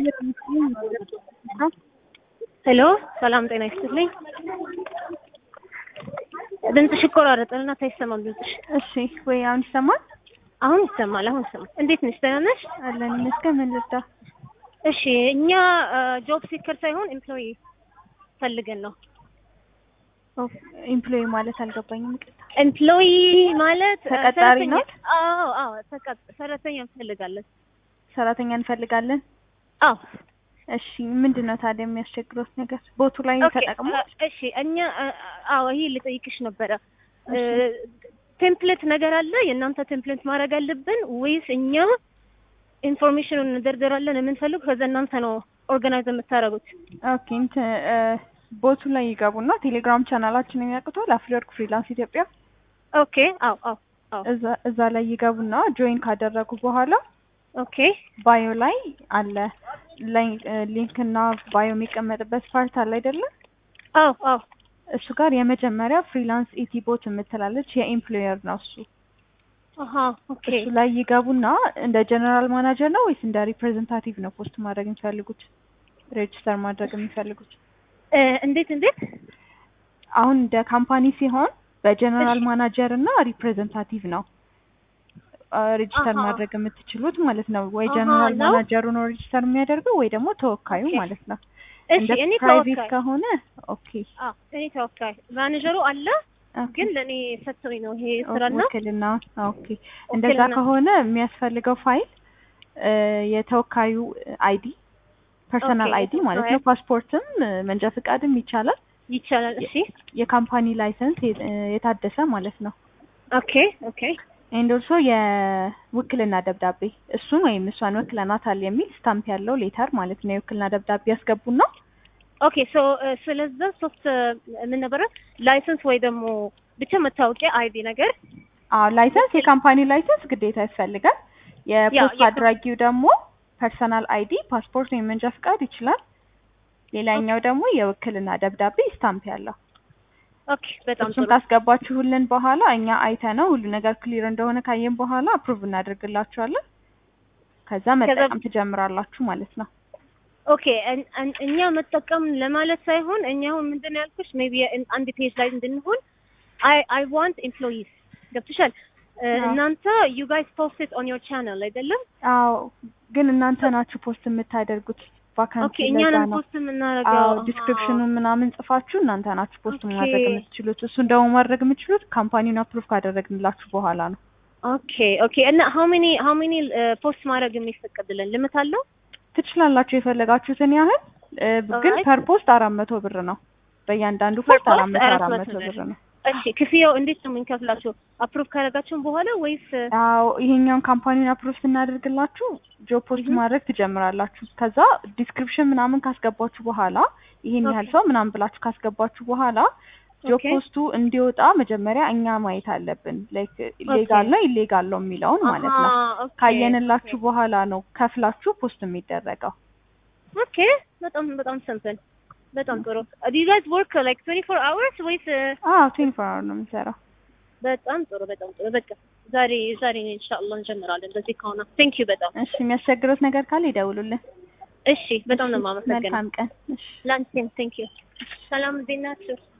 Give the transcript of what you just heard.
ሄሎ ሰላም ጤና ይስጥልኝ። ድምፅሽ ይቆራረጣል እና አይሰማም ድምፅሽ። እሺ ወይ አሁን ይሰማል? አሁን ይሰማል። አሁን ይሰማል። እንዴት ነሽ? ደህና ነሽ? አለን ይመስገን። ምን ልርዳ? እሺ እኛ ጆብ ሲከር ሳይሆን ኤምፕሎይ ፈልገን ነው። ኤምፕሎይ ማለት አልገባኝም። ይቅርታ። ኤምፕሎይ ማለት ተቀጣሪ ሰራተኛ- ናት? አዎ አዎ፣ ተቀጥ- ሰራተኛ እንፈልጋለን። ሰራተኛ እንፈልጋለን። አዎ እሺ ምንድን ነው ታዲያ የሚያስቸግሮት ነገር? ቦቱ ላይ ኦኬ፣ ተጠቅሞ አ- እሺ እኛ አ- አዎ ይሄ ልጠይቅሽ ነበረ። ቴምፕሌት ነገር አለ የእናንተ ቴምፕሌት ማድረግ አለብን ወይስ እኛ ኢንፎርሜሽኑን እንደርደራለን የምንፈልግ ከዛ እናንተ ነው ኦርጋናይዝ የምታደርጉት? ኦኬ እንትን እ፣ ቦቱ ላይ ይገቡና ቴሌግራም ቻናላችንን ያውቁታል። አፍሪወርክ ፍሪላንስ ኢትዮጵያ ኦኬ አዎ አዎ አዎ እዛ እዛ ላይ ይገቡና ጆይን ካደረጉ በኋላ ኦኬ ባዮ ላይ አለ ሊንክ እና ባዮ የሚቀመጥበት ፓርት አለ አይደለም? አዎ አዎ እሱ ጋር የመጀመሪያ ፍሪላንስ ኢቲ ቦት የምትላለች የኤምፕሎየር ነው እሱ። አሀ ኦኬ እሱ ላይ ይገቡና እንደ ጀነራል ማናጀር ነው ወይስ እንደ ሪፕሬዘንታቲቭ ነው ፖስት ማድረግ የሚፈልጉት ሬጅስተር ማድረግ የሚፈልጉት? እ፣ እንዴት እንዴት አሁን እንደ ካምፓኒ ሲሆን በጀነራል እሺ። ማናጀር እና ሪፕሬዘንታቲቭ ነው ሬጅስተር አሃ። ማድረግ የምትችሉት ማለት ነው። ወይ አሃ፣ ጀነራል ነው? ማናጀሩ ነው ሬጅስተር የሚያደርገው ወይ ደግሞ ተወካዩ ኦኬ። ማለት ነው። እሺ እንደ እኔ ፕራይቬት ተወካይ ከሆነ ኦኬ አዎ እኔ ተወካይ ማኔጀሩ አለ ኦኬ። ግን ለእኔ ሰጥቶኝ ነው ይሄ ስራና ውክልና ኦኬ። እንደዛ ውክልና። ከሆነ የሚያስፈልገው ፋይል እ፣ የተወካዩ አይዲ ፐርሰናል ኦኬ፣ አይዲ ማለት የተወካዩ ነው። ፓስፖርትም እ፣ መንጃ ፈቃድም ይቻላል። ይቻላል። እሺ የካምፓኒ ላይሰንስ የ- እ፣ የታደሰ ማለት ነው። ኦኬ ኦኬ ኤንድ ኦልሶ የውክልና ደብዳቤ እሱን ወይም እሷን ወክለናታል የሚል ስታምፕ ያለው ሌተር ማለት ነው። የውክልና ደብዳቤ ያስገቡና ኦኬ ሶ ስለዛ ሶስት ምን ነበረ ላይሰንስ ወይ ደግሞ ብቻ መታወቂያ አይዲ ነገር አዎ ላይሰንስ የካምፓኒ ላይሰንስ ግዴታ ያስፈልጋል። የፖስት ያ- አድራጊው ደግሞ ፐርሰናል አይዲ ፓስፖርት ወይም መንጃ ፍቃድ ይችላል። ሌላኛው ደግሞ የውክልና ደብዳቤ ስታምፕ ያለው ኦኬ በጣም እሱን ጥሩ ካስገባችሁልን በኋላ እኛ አይተ ነው ሁሉ ነገር ክሊር እንደሆነ ካየን በኋላ አፕሩቭ እናደርግላችኋለን። ከዛ መጠቀም ትጀምራላችሁ ማለት ነው። ኦኬ እን- እን- እኛ መጠቀም ለማለት ሳይሆን እኛ አሁን ምንድን ነው ያልኩሽ ሜቢ አንድ ፔጅ ላይ እንድንሆን አይ አይ ዋንት ኤምፕሎይስ ገብቶሻል እ፣ አዎ። እናንተ ዩ ጋይስ ፖስት ኦን ዮር ቻናል አይደለም አዎ ግን እናንተ ናችሁ ፖስት የምታደርጉት ቫካንሲ ኦኬ እኛን ለዛ ነው። ፖስት የምናደርገው አዎ ዲስክሪፕሽኑን ምናምን ጽፋችሁ እናንተ ናችሁ ፖስት ኦኬ። ማድረግ የምትችሉት። እሱን ደግሞ ማድረግ የምትችሉት ካምፓኒውን አፕሩቭ ካደረግንላችሁ በኋላ ነው። ኦኬ ኦኬ እና ሃው ሜኒ ሃው ሜኒ ፖስት ማድረግ የሚፈቀድልን ልምት አለው ትችላላችሁ የፈለጋችሁትን ያህል እ፣ ግን Alright. ፐር ፖስት አራት መቶ ብር ነው። በእያንዳንዱ Per ፖስት አራት post መቶ አራት አራት መቶ መቶ ብር። ብር ነው። እሺ ክፍያው እንዴት ነው የምንከፍላችሁ አፕሩቭ ካደረጋችሁን በኋላ ወይስ አዎ ይሄኛውን ካምፓኒውን አፕሩቭ ስናደርግላችሁ ጆብ ፖስት Mhm. ማድረግ ትጀምራላችሁ። ከዛ ዲስክሪፕሽን ምናምን ካስገባችሁ በኋላ ይሄን ያህል Okay. ሰው ምናምን ብላችሁ ካስገባችሁ በኋላ ጆብ Okay. ፖስቱ እንዲወጣ መጀመሪያ እኛ ማየት አለብን። ላይክ ሌጋል ነው ኢሌጋል ነው የሚለውን ማለት ነው። አሃ፣ ኦኬ፣ ካየንላችሁ ኦኬ። በኋላ ነው ከፍላችሁ ፖስት የሚደረገው። ኦኬ በጣም በጣም ሲምፕል በጣም ጥሩ ዱ ዩ ጋይስ ወርክ ላይክ 24 አወርስ ወይስ አዎ ትዌንቲ ፎር አወር ነው የምንሰራው። በጣም ጥሩ በጣም ጥሩ በቃ ዛሬ ዛሬ ኢንሻአላህ እንጀምራለን በዚህ ከሆነ ቴንክ ዩ በጣም እሺ የሚያስቸግሩት ነገር ካለ ይደውሉልን። እሺ በጣም ነው እሺ፣ የማመሰግነው መልካም ቀን። እሺ ላንቺም ቴንክ ዩ ሰላም እንዴት ናችሁ